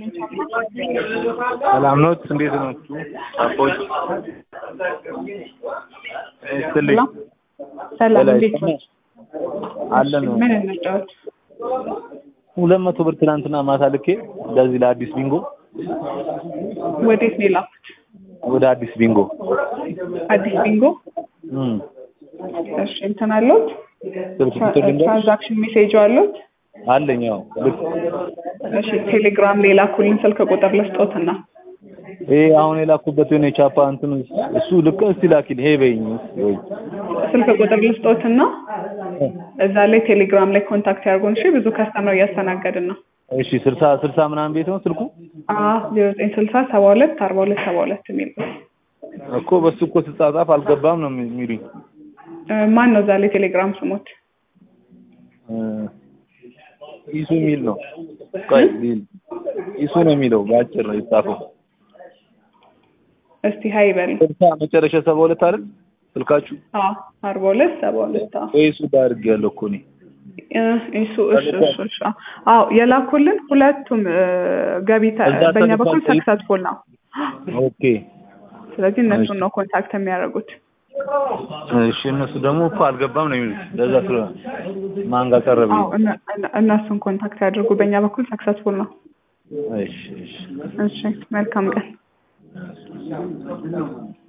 ሰላም ኖት? እንዴት ናችሁ? አቦች ስትልኝ ሰላም በላይ እንዴት ነው? አለን ምን እንጫወት? ሁለት መቶ ብር ትናንትና ማታ ልኬ እንደዚህ ለአዲስ ቢንጎ ወዴት ነው የላኩት? ወደ አዲስ ቢንጎ አዲስ ቢንጎ። እም እሺ እንትን አለዎት? ስልክ ቁጥር ልንገርሽ? ትራንዛክሽን ሜሴጅ አለዎት? አለኝ። ያው ልክ እሺ ቴሌግራም ላይ ላኩልኝ ስልክ ቁጥር ልስጦትና ይሄ አሁን የላኩበት የሆነ የቻፓ እንትን እሱ ልክ እስቲ ላኪልኝ። ይሄ በይኝ እስቲ ወይ ስልክ ቁጥር ልስጦትና እዛ ላይ ቴሌግራም ላይ ኮንታክት ያድርጉን። እሺ ብዙ ከስተመር እያስተናገድን ነው። እሺ ስልሳ ስልሳ ምናምን ቤት ነው ስልኩ ዜሮ ዘጠኝ ስልሳ ሰባ ሁለት አርባ ሁለት ሰባ ሁለት የሚል ነው። እኮ በሱ እኮ ስጻጻፍ አልገባም ነው የሚሉኝ። እ ማን ነው እዛ ላይ ቴሌግራም ስሞት? እ ኢሱ የሚል ነው። ቆይ ሊል ኢሱ ነው የሚለው በአጭር ነው የተጻፈው። እስቲ ሀይ በል። ስልሳ መጨረሻ ሰባ ሁለት አይደል ስልካችሁ? አዎ አርባ ሁለት ሰባ ሁለት አዎ ወይ እሱ ጋር አድርጌያለሁ እኮ እኔ። እ እሱ እሱ እሱ እሱ አዎ የላኩልን ሁለቱም እ ገቢ ተ- እዛ በእኛ በኩል ተልኳል። ሰክሰስፉል ነው። ኦኬ ስለዚህ እነሱን ነው ኮንታክት የሚያደርጉት። እሺ እነሱ ደግሞ እኮ አልገባም ነው የሚሉት። ለዛ ስለ ማን ጋር ቀረበ? አዎ እነ- እነ- እነሱን ኮንታክት ያድርጉ። በእኛ በኩል ሰክሰስፉል ነው። እሺ እሺ እሺ መልካም ቀን።